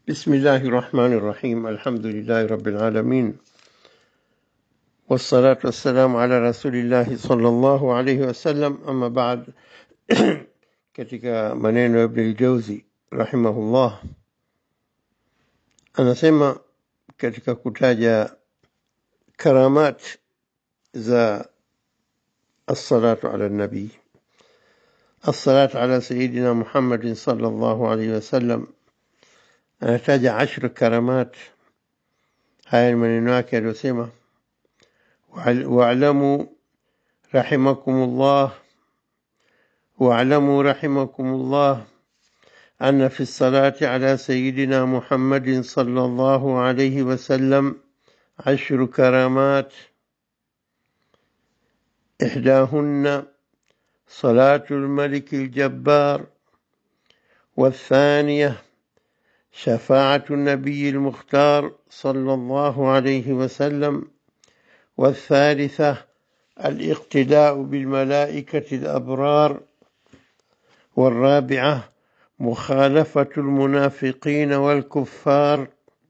بسم الله الرحمن الرحيم الحمد لله رب العالمين والصلاة والسلام على رسول الله صلى الله عليه wasallam ama baad katika maneno ya Ibn al-Jawzi rahimahullah anasema katika kutaja karamat za الصلاة على النبي الصلاة على سيدنا محمد صلى الله عليه وسلم anataja ashru karamat haya ni maneno yake aliyosema واعلموا رحمكم الله واعلموا رحمكم الله أن في الصلاة على سيدنا محمد صلى الله عليه وسلم عشر كرامات إحداهن صلاة الملك الجبار والثانية شفاعة النبي المختار صلى الله عليه وسلم والثالثة الاقتداء بالملائكة الأبرار والرابعة مخالفة المنافقين والكفار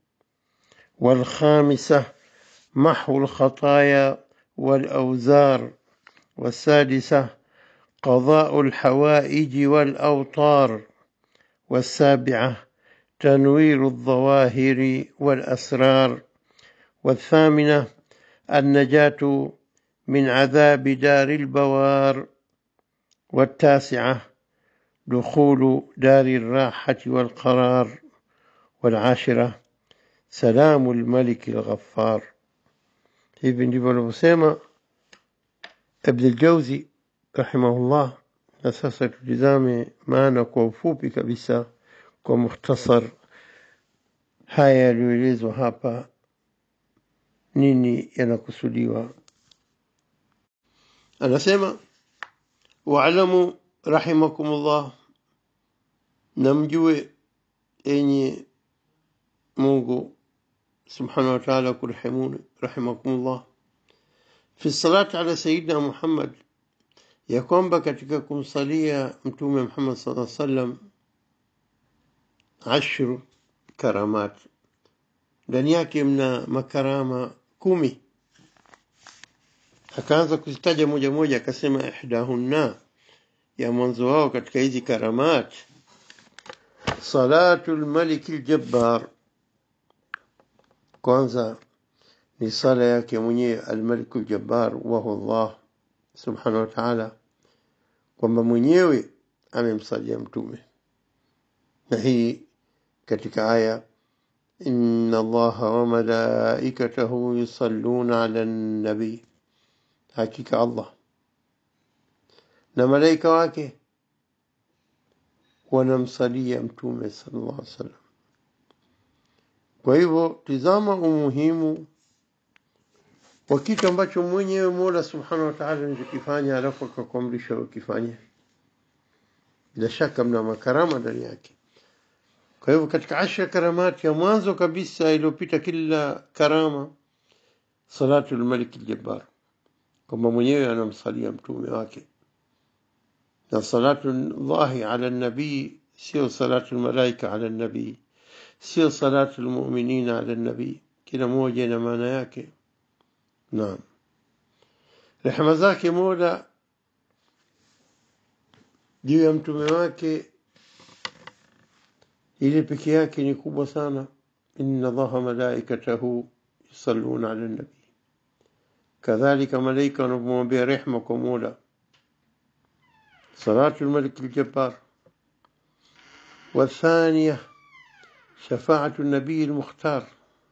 والخامسة محو الخطايا والأوزار والسادسة قضاء الحوائج والأوطار والسابعة تنوير الظواهر والأسرار والثامنة النجاة من عذاب دار البوار والتاسعة دخول دار الراحة والقرار والعاشرة سلام الملك الغفار hivi ndivyo alivyosema Ibn al-Jawzi rahimahullah na sasa tutizame maana kwa ufupi kabisa kwa mukhtasar haya yaliyoelezwa hapa nini yanakusudiwa anasema waalamu rahimakumullah na mjue enye mungu subhanahu wa ta'ala kurahimuni rahimakumullah fi salati ala sayidina muhammad ya kwamba katika kumsalia mtume muhammad sallallahu alaihi wasallam ashru karamat ndani yake mna makarama kumi akaanza kuzitaja moja moja akasema ihdahunna ya mwanzo wao katika hizi karamat salatu lmaliki ljabbar kwanza ni sala yake mwenyewe almaliku ljabbar wahu llah subhanahu wa taala kwamba mwenyewe amemsalia mtume na hii katika aya إن الله وملائكته يصلون على النبي حقيقة الله na malaika wake wanamsalia mtume sallallahu alaihi wasallam kwa hivyo tizama umuhimu wa kitu ambacho mwenyewe mola subhanahu wa taala anachokifanya alafu akakuamrisha ukifanye bila shaka mna makarama ndani yake kwa hivyo katika ashra karamati ya mwanzo kabisa iliyopita kila karama salatu lmalik ljabbar kwamba mwenyewe anamsalia mtume wake na salatu llahi ala nabii sio salatu lmalaika ala nabii sio salatu lmuminina ala nabii kila moja ina maana yake naam rehema zake mola juu ya mtume wake ile peke yake ni kubwa sana inna allaha malaikatahu yusalluna ala nabi kadhalika malaika wanapomwambia rehma kwa mola salatu lmalik ljabbar والثانية شفاعة النبي المختار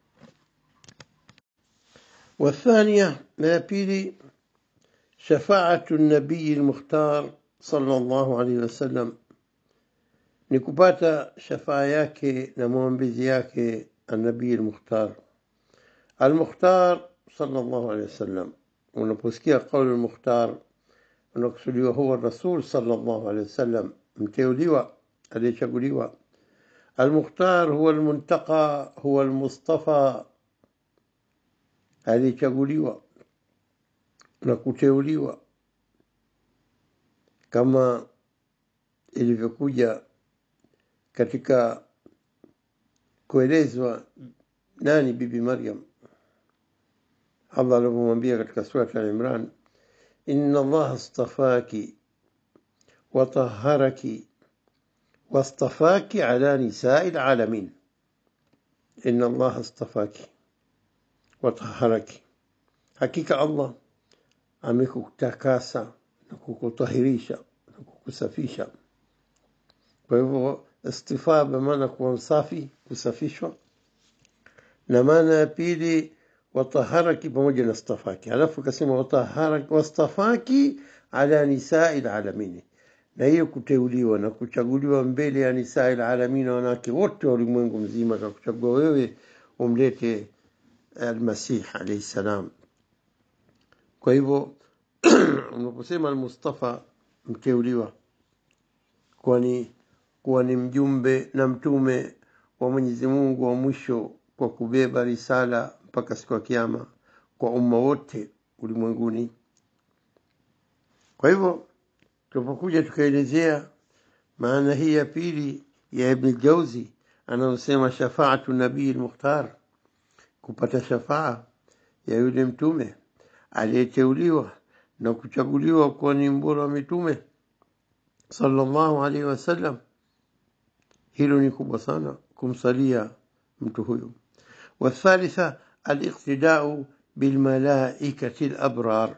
والثانية ما بيلي شفاعة النبي المختار صلى الله عليه وسلم ni kupata shafaa yake na maombezi yake anabii al-Mukhtar al-Mukhtar sallallahu alaihi wasallam unaposikia kauli al-Mukhtar unakusudiwa huwa rasul sallallahu alaihi wasallam mteuliwa aliyechaguliwa al-Mukhtar huwa al-Muntaqa huwa al-Mustafa aliyechaguliwa na kuteuliwa kama ilivyokuja katika kuelezwa nani bibi Maryam. Allah alivyomwambia katika surat Al-Imran, inna Allah astafaki watahharaki wastafaki ala nisai lalamin, inna Allah astafaki watahharaki, hakika Allah amekutakasa na kukutahirisha na kukusafisha. Kwa hivyo istifaa maana kuwa msafi, kusafishwa, na maana ya pili wataharaki pamoja na stafaki. Halafu akasema wataharaki wastafaki ala nisai lalamini, na hiyo kuteuliwa na kuchaguliwa mbele ya nisai lalamina, wanawake wote wa ulimwengu mzima, akakuchagua wewe umlete Almasih alaihi salam. Kwa hivyo unaposema Almustafa, mteuliwa, kwani kuwa ni mjumbe na mtume wa Mwenyezi Mungu wa mwisho kwa kubeba risala mpaka siku ya Kiyama kwa umma wote ulimwenguni. Kwa hivyo tunapokuja tukaelezea maana hii ya pili ya Ibn Jauzi anayosema shafaatu nabii al-Mukhtar, kupata shafaa ya yule mtume aliyeteuliwa na kuchaguliwa kuwa ni mbora wa mitume sallallahu alaihi wasallam, hilo ni kubwa sana kumsalia mtu huyo. Wathalitha aliqtidau bilmalaikati labrar.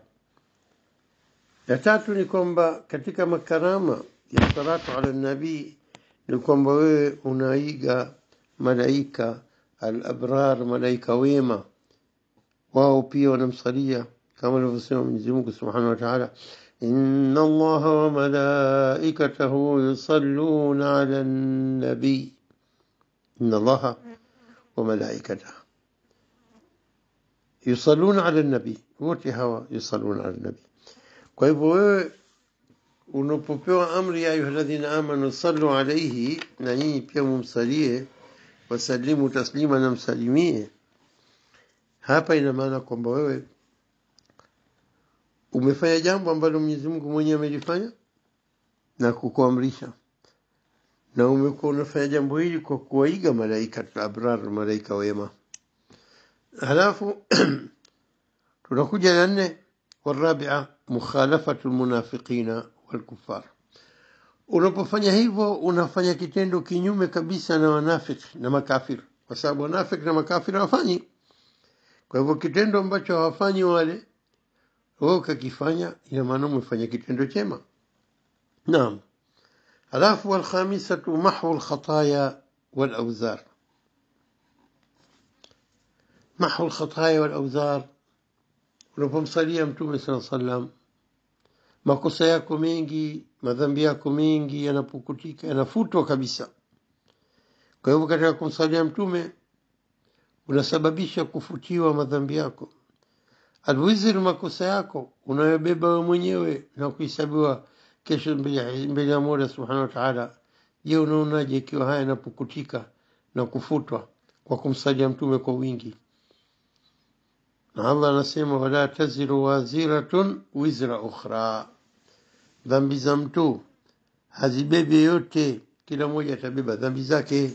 Ya tatu ni kwamba katika makarama ya salatu ala nabii ni kwamba wewe unaiga malaika alabrar, malaika wema, wao pia wanamsalia kama alivyosema Mwenyezi Mungu subhanahu wa taala, inna allaha wa malaikatahu yusalluna ala nabii, inna allaha wa malaikatahu yusalluna ala nabii, wote hawa yusalluna ala nabii. Kwa hivyo wewe unapopewa amri ya ayuha alladhina amanu sallu alaihi, na nyinyi pia mumsalie, wasalimu taslima, na msalimie. Hapa ina maana kwamba wewe umefanya jambo ambalo Mwenyezi Mungu mwenyewe amelifanya na kukuamrisha, na umekuwa unafanya jambo hili kwa kuwaiga malaika abrar, malaika wema. Halafu tunakuja la nne, warabia mukhalafatu lmunafiqina walkufar. Unapofanya hivyo unafanya kitendo kinyume kabisa na wanafiki na makafiri, kwa sababu wanafiki na makafiri hawafanyi. Kwa hivyo kitendo ambacho hawafanyi wale, wewe ukakifanya, ina maana umefanya kitendo chema. Naam. Halafu walkhamisatu mahwu lkhataya walauzar محو الخطايا والأوزار unapomsalia mtume saa salam makosa yako mengi madhambi yako mengi yanapukutika yanafutwa kabisa kwa hivyo katika kumsalia mtume unasababisha kufutiwa madhambi yako alwizir makosa yako unayobeba we mwenyewe na kuhesabiwa kesho mbele ya mola subhanahu wa taala je unaonaje ikiwa haya yanapukutika na kufutwa kwa kumsalia mtume kwa wingi na Allah anasema wala taziru waziratun wizra ukhra, dhambi za mtu hazibebi yote, kila mmoja atabeba dhambi zake,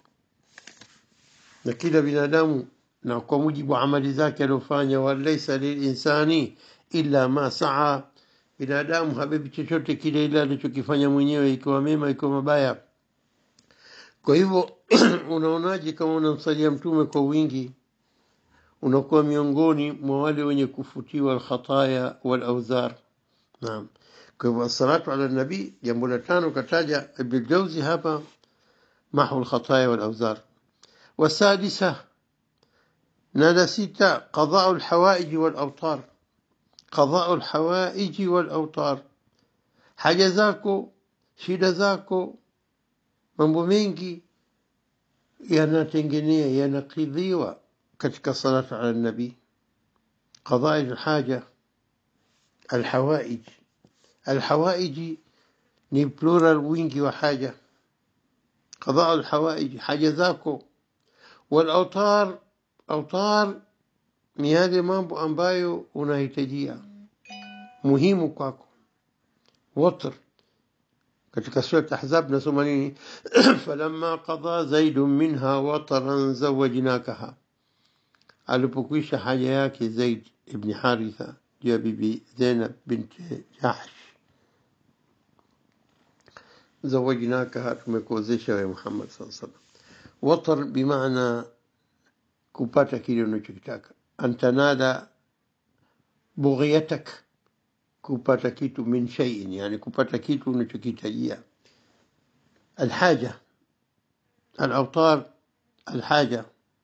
na kila binadamu na kwa mujibu wa amali zake aliofanya. Walaisa lilinsani illa ma saa, binadamu habebi chochote kile ile alichokifanya mwenyewe, ikiwa mema, ikiwa mabaya. Kwa hivyo unaonaje kama unamsalia mtume kwa wingi unakuwa miongoni mwa wale wenye kufutiwa alkhataya walauzar. Naam. Kwa hivyo assalatu ala nabii, jambo la tano kataja Ibn Jauzi hapa, mahu alkhataya walauzar. Wasadisa, na la sita, qadau alhawaiji walautar, qadau alhawaiji walautar, haja zako, shida zako, mambo mengi yanatengenea, yanakidhiwa katika salatu ala nabii qadai lhaja alhawaij alhawaiji ni plural wingi wa haja qadau alhawaij haja zako walautar autar ni yale mambo ambayo unahitajia muhimu kwako watr katika surat Ahzab nasoma nini? falamma qadha zaidun minha wataran zawajnakaha, alipokwisha haja yake Zaid ibn Haritha juu ya bibi Zainab binti Jahsh, zawajnakaha, tumekuozesha wewe Muhammad sallallahu alaihi wasallam. Watar bimaana kupata kile unachokitaka, antanada bughiyatak kupata kitu min shay'in, yani kupata kitu unachokihitajia. Alhaja, alautar, alhaja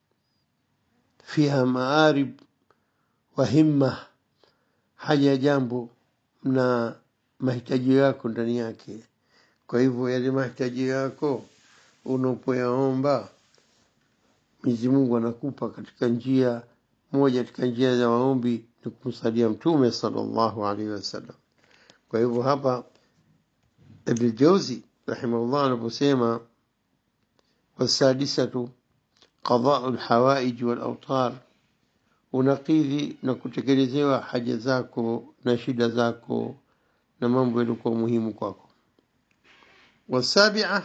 fiha maarib wa himma, haja ya jambo na mahitaji yako ndani yake. Kwa hivyo yale mahitaji yako unapoyaomba Mwenyezi Mungu anakupa katika njia moja katika njia za maombi ni kumsalia Mtume sallallahu alaihi wasallam. Kwa hivyo hapa Ibn Jauzi rahimahullah anaposema wasadisatu qadau lhawaij walautar, unakidhi na kutekelezewa haja zako na shida zako na mambo yaliokuwa muhimu kwako. Wasabia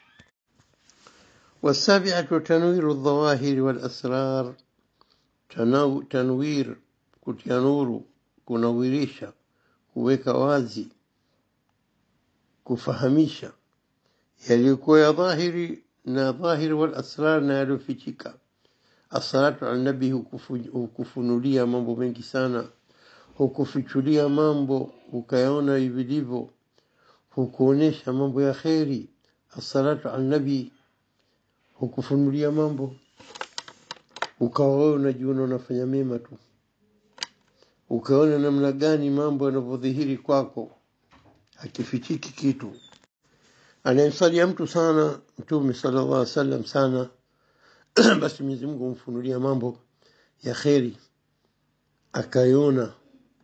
والسابعة تنوير الظواهر والأسرار تنو تنوير kutia nuru kunawirisha kuweka wazi kufahamisha yaliyokuwa ya dhahiri na dhahiri wal asrar na yaliyofichika assalatu ala nabi hukufunulia mambo mengi sana hukufichulia mambo ukayaona vilivyo hukuonyesha mambo ya kheri assalatu ala nabi hukufunulia mambo ukawa wewe unajiona unafanya mema tu ukaona namna gani mambo yanavyodhihiri kwako hakifichiki kitu anayemsalia mtu sana mtume sallallahu alaihi wasallam sana basi Mwenyezi Mungu humfunulia mambo ya kheri akaiona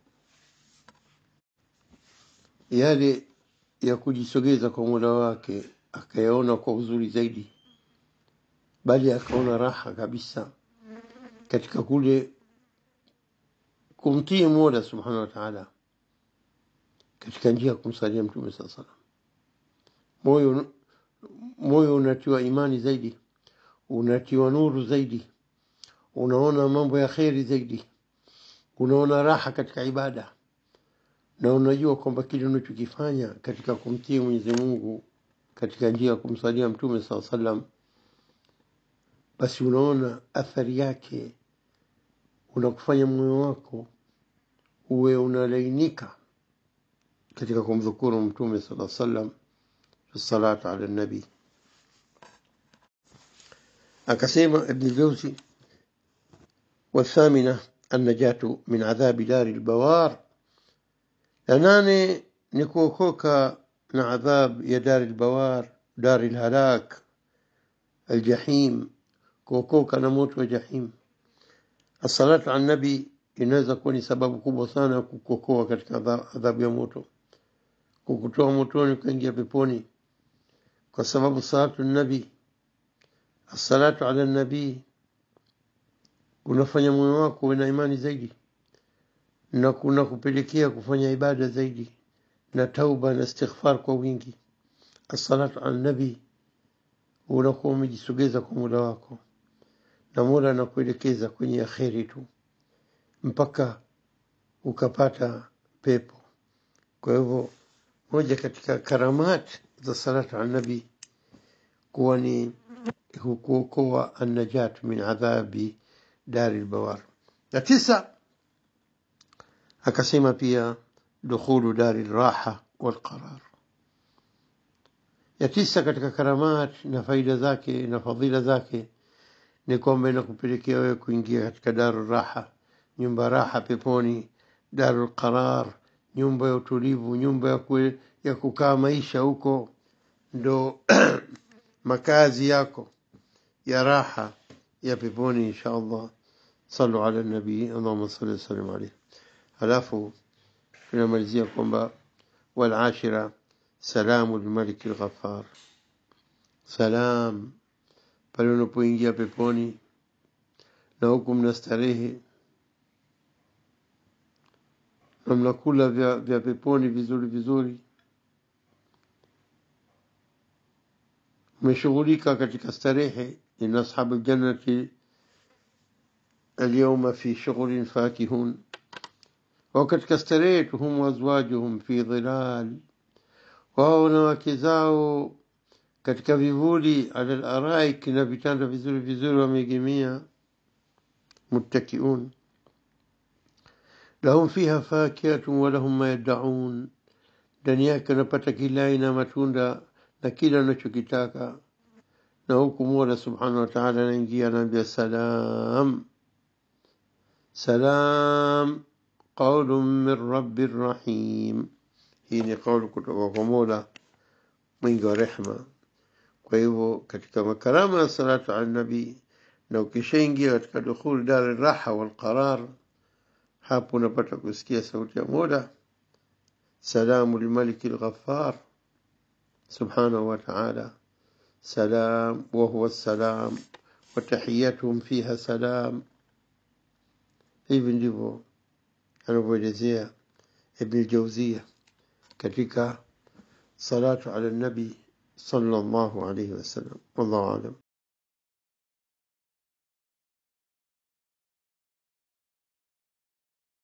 yale ya kujisogeza kwa Mola wake akayaona kwa uzuri zaidi bali akaona raha kabisa katika kule kumtii Mola subhanahu wa ta'ala katika njia ya kumsalia mtume saa salam. Moyo moyo unatiwa imani zaidi, unatiwa nuru zaidi, unaona mambo ya kheri zaidi, unaona raha katika ibada, na unajua kwamba kile unachokifanya katika kumtii Mwenyezi Mungu katika njia ya kumsalia mtume saa salam, basi unaona athari yake unakufanya moyo wako uwe unalainika katika kumdhukuru mtume sala sallam salatu ala nabi akasema ibn jauzi والثامنة النجاة من عذاب دار البوار لناني نكوكوكا من عذاب يا دار البوار دار الهلاك الجحيم كوكوكا نموت وجحيم Assalatu ala nabi inaweza kuwa ni sababu kubwa sana ya kukuokoa katika adhabu ya moto, kukutoa motoni ukaingia peponi, kwa sababu salatu nabi, assalatu ala nabii unafanya moyo wako uwe na imani zaidi na kuna kupelekea kufanya ibada zaidi na tauba na istighfar kwa wingi. Assalatu ala nabi, unakuwa umejisogeza kwa muda wako na Mola anakuelekeza kwenye akheri tu mpaka ukapata pepo. Kwa hivyo moja katika karamat za salatu ala nabi kuwa ni kuokoa annajat min adhabi dari lbawar. Na tisa akasema pia dukhulu dari lraha walqarar. Ya tisa katika karamat na faida zake na fadhila zake ni kwamba inakupelekea wewe kuingia katika daru raha, nyumba raha peponi, daru qarar, nyumba ya utulivu, nyumba ya, kwe, ya kukaa maisha huko, ndo makazi yako ya raha ya peponi insha Allah. Sallu ala nabii, Allahumma salli wasallim alayhi. Halafu tunamalizia kwamba walashira salamu lmaliki lghafar, salam pale unapoingia peponi na huku mna starehe na mnakula vya, vya peponi vizuri vizuri umeshughulika katika starehe inna ashabu ljannati alyawma fi shughulin fakihun wao katika starehe tu hum wazwajuhum fi dhilal wao na wake zao katika vivuli ala laraik na vitanda vizuri vizuri wameegemea muttakiun lahum fiha fakihatun walahum ma yaddaun ndani yake wanapata kila aina ya matunda na kila wanachokitaka na huku mola subhanahu wa taala anaingia anaambia salam salam qaulun min rabbi rahim hii ni kauli kutoka kwa mola mwingi wa rehma kwa hivyo katika makarama ya salatu ala nabii na ukishaingia katika dukhul dar raha walqarar hapo unapata kusikia sauti ya mola salamu limaliki lghafar subhanahu wa taala سلام وهو السلام وتحيتهم فيها سلام hivi ndivyo anavyoelezea ibn jauzia katika salatu ala nabi sallallahu alaihi wasallam wallahu alam